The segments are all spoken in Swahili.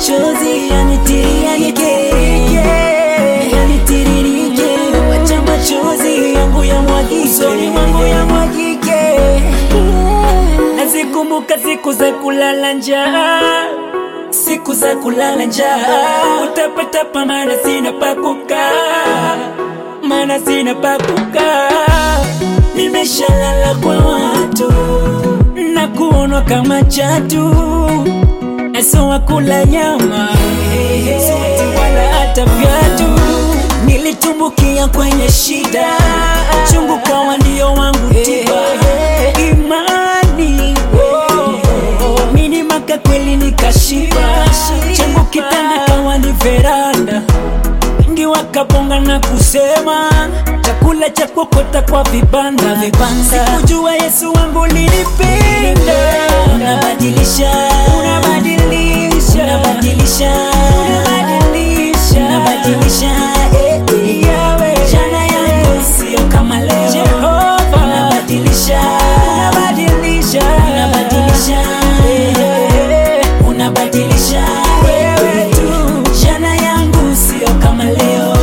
machozi yanitiririke, yanitiririke, wacha machozi yangu yamwagike, usoni mwangu yamwagike. Nazikumbuka siku za kulala njaa, siku za kulala njaa, utapatapa maana sina pa kukaa, maana sina pa kukaa. Nimeshalala kwa watu na kuonwa kama chatu, eso wakula nyama siwati wala hata viatu. Nilitumbukia kwenye shida, chungu kawa ndio wangu tiba, imani mini maka kweli nikashiba, changu kitanda kawa ni veranda wengi wakabonga na kusema chakula cha kokota kwa vibanda vibanda. Sikujua Yesu wangu linipenda, unabadilisha, unabadilisha, unabadilisha, unabadilisha, unabadilisha, eh, eh. Jana yangu sio kama leo, Jehova, unabadilisha, unabadilisha, unabadilisha, eh, eh. unabadilisha wewe tu. Jana yangu sio kama leo.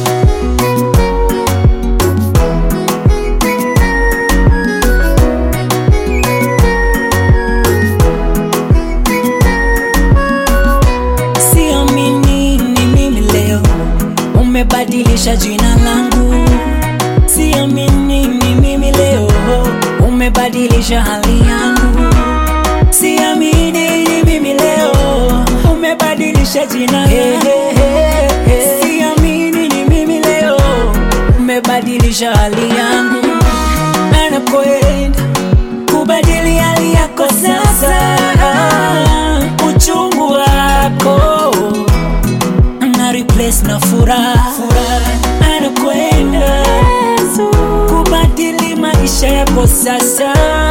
Siamini ni mimi leo, umebadilisha jina langu. Siamini ni mimi leo, umebadilisha hali yangu. Siamini ni mimi leo, umebadilisha jina langu. Siamini ni mimi leo, umebadilisha hali yangu. Anakwenda kubadili hali yako sasa, uchungu wako na replace na furaha, anakwenda kubadili maisha yako sasa.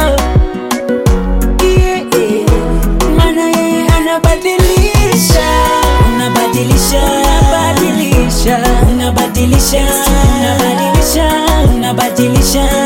Yeah, yeah. Maana yeye anabadilisha, unabadilisha, unabadilisha, unabadilisha, unabadilisha, unabadilisha